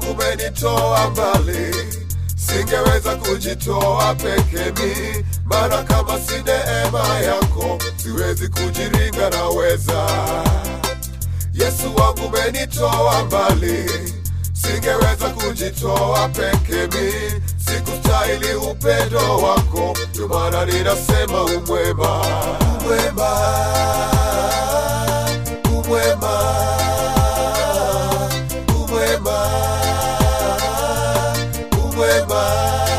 wangu umenitoa mbali, singeweza kujitoa peke mi, maana kama si neema yako siwezi kujiringa naweza. Yesu wangu umenitoa mbali, singeweza kujitoa peke mi, sikustahili upendo wako, ndio maana ninasema umwema, umwema, umwema, umwema, umwema.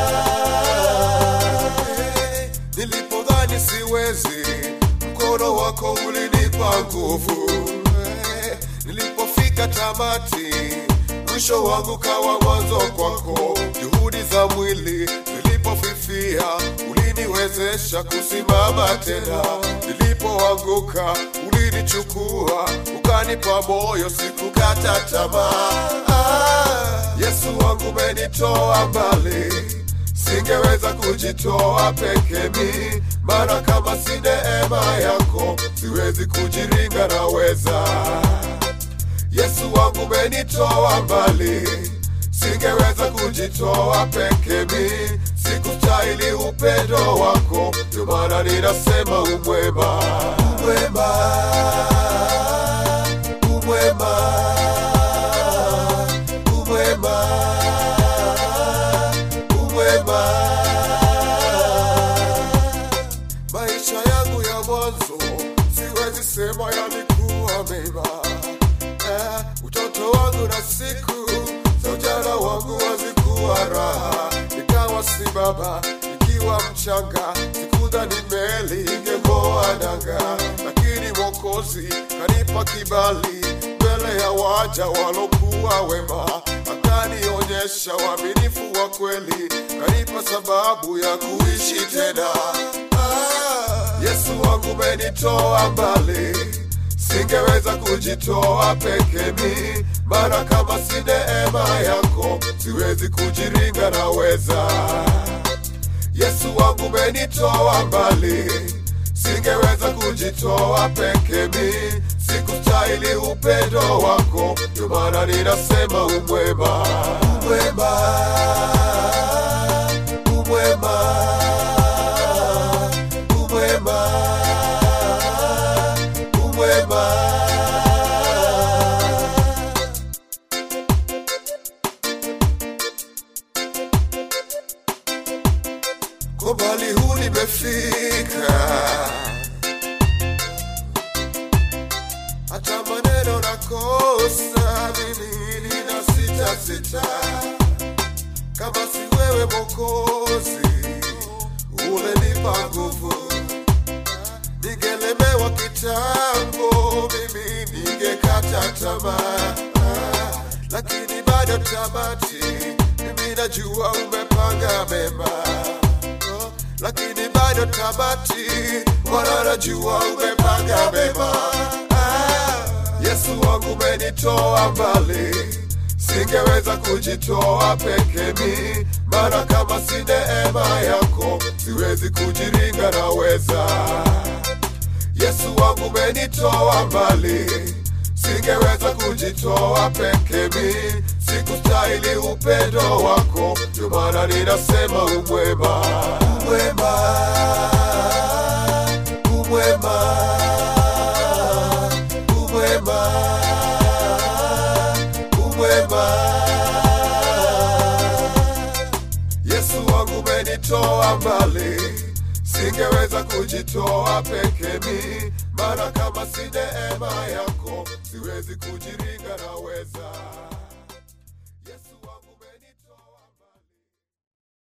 Nilipodhani siwezi, mkono wako ulinipa nguvu. Nilipofika tamati, mwisho wangu kawa mwanzo kwako. Juhudi za mwili zilipofifia, uliniwezesha kusimama tena. Nilipoanguka, ulinichukua ukanipa moyo, sikukata tamaa. Ah, Yesu wangu umenitoa mbali singeweza kujitoa peke mi, maana kama si neema yako siwezi kujiringa naweza. Yesu wangu umenitoa mbali, singeweza kujitoa peke mi, sikustahili upendo wako, ndio maana ninasema umwema, umwema, umwema, umwema umwema. Maisha yangu ya mwanzo siwezi sema yalikuwa mema. Eh, utoto wangu na siku za ujana wangu hazikuwa raha, nikawa si baba nikiwa mchanga, sikudhani meli ingeng'oa nanga, lakini Mwokozi kanipa kibali mbele ya waja walokuwa wema, akanionyesha uaminifu wa kweli, kanipa sababu ya kuishi tena. Ah, Yesu wangu umenitoa mbali, singeweza kujitoa peke mi, maana kama si neema yako siwezi kujiringa naweza. Yesu wangu umenitoa mbali, singeweza kujitoa peke mi, sikustahili upendo wako, ndio maana ninasema umwema, umwema, umwema, umwema, umwema. Kwa mbali huu nimefika, hata maneno nakosa mimi nina sita sita, kama si wewe Mwokozi ulenipa nguvu, ningelemewa kitambo, mimi ningekata tamaa, Ah, lakini bado tamati, mimi najua umepanga mema Oh, lakini bado tamati, Bwana najua umepanga mema. Ah, Yesu wangu umenitoa mbali, singeweza kujitoa peke mi, maana kama si neema yako siwezi kujiringa naweza. Yesu wangu umenitoa mbali, singeweza kujitoa peke mi, sikustahili upendo wako, ndio maana ninasema umwema, umwema, umwema, umwema, umwema. Yesu wangu umenitoa mbali, singeweza kujitoa peke mi, maana kama si neema yako siwezi kujiringa naweza.